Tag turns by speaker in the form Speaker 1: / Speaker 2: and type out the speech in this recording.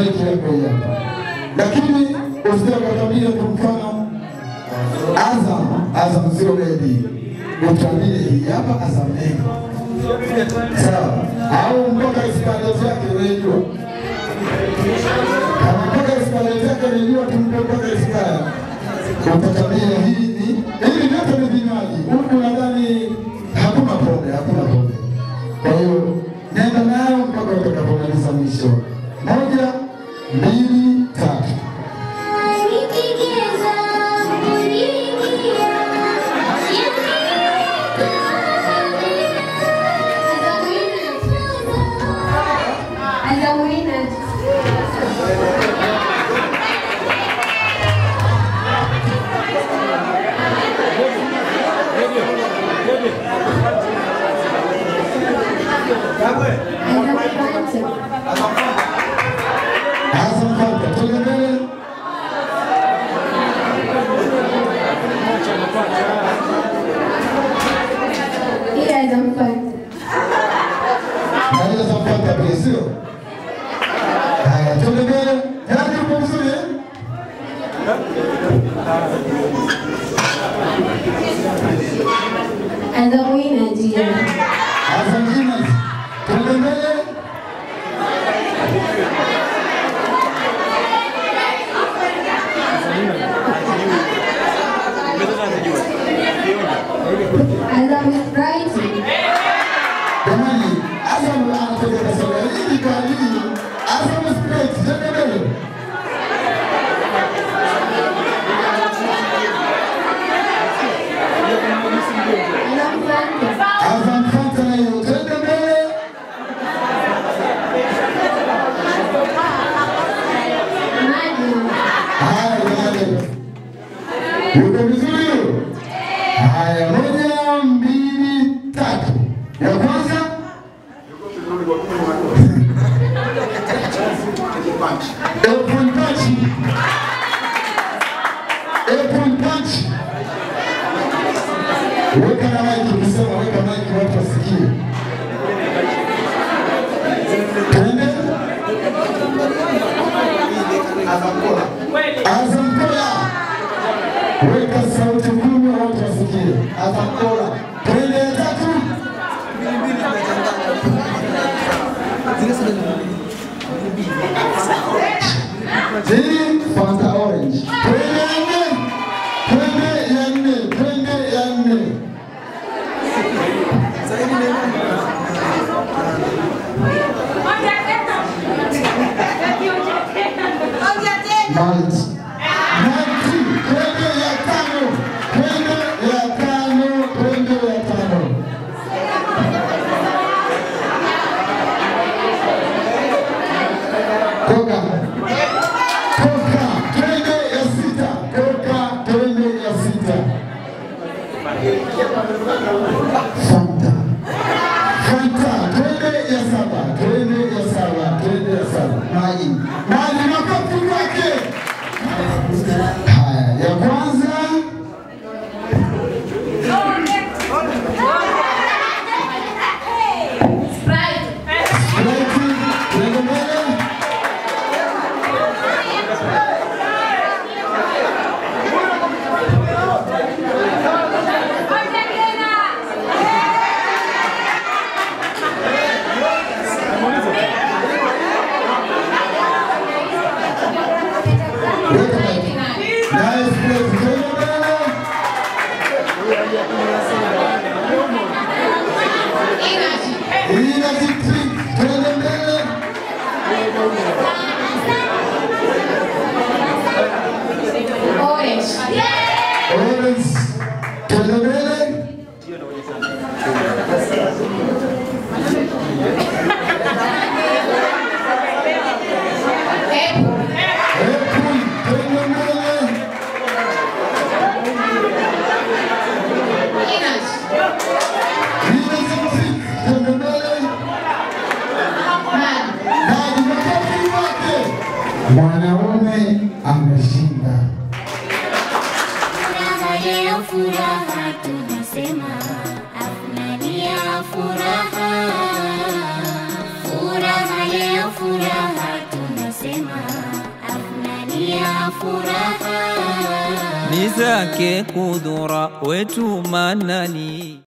Speaker 1: maiki yako hii hapa, lakini usije ukatabia kwa mfano Azam, Azam zero bedi, utabie hii hapa Azam A, sawa? Au mpaka isipande yake unajua, kama mpaka isipande yake unajua, tumpe mpaka ispaya, utatabia hii ni hivi vyote ni vinywaji. Huku nadhani hakuna pombe, hakuna pombe. Kwa hiyo nenda nayo mpaka utakapomaliza mwisho. Moja, mbili, tatu.
Speaker 2: As a winner.
Speaker 1: Azam Fanta, twende mbele.
Speaker 2: Here is a fun.
Speaker 1: Na ile Azam Fanta pia, sio? Haya, twende mbele. Yaani uko vizuri eh?
Speaker 2: As a winner, dear.
Speaker 1: Azam Winners, twende mbele.
Speaker 2: As a with right.
Speaker 1: Jamani, Azam anatoka kasoro hii kwa nini? Azam Sprite, twende mbele.
Speaker 2: As a Fanta.
Speaker 1: Azam Fanta na hiyo, twende mbele.
Speaker 2: Magnum.
Speaker 1: Haya, jamani. Yuko vizuri huyo? Haya, moja, mbili, tatu. Ya kwanza Apple Punch. Apple Punch. Weka na maiki, ukisema weka maiki watu wasikie. Twende. Azam Kola. Weka sauti kubwa watu wasikie. Azam Kola. Twende ya tatu. Hii Fanta Orange. Twende ya nne. Twende ya nne. Twende ya nne. Malt. Malt. Twende ya tano. Twende ya tano. Twende ya tano. Koka. Koka. Twende ya sita. Koka. Twende ya sita. Fanta. Fanta. Twende ya saba. Twende ya saba. Twende ya saba. Maji. Maji makofi kwake. Haya, ya kwanza Sprite. Twende mbele. Weka maji. Naye Sprite. Twende mbele. Energy drink. Twende mbele.
Speaker 2: Orange.
Speaker 1: Orange. Twende mbele.
Speaker 2: Apple.
Speaker 1: Apple. Twende mbele.
Speaker 2: Peanut.
Speaker 1: Energy drink. Twende mbele.
Speaker 2: Man.
Speaker 1: Maji makofi wake. Mwanaume ameshinda.
Speaker 3: Furaha leo, furaha tunasema, afnani ya furaha. Furaha leo, furaha tunasema, ya furaha
Speaker 4: ni zake kudhura wetu manani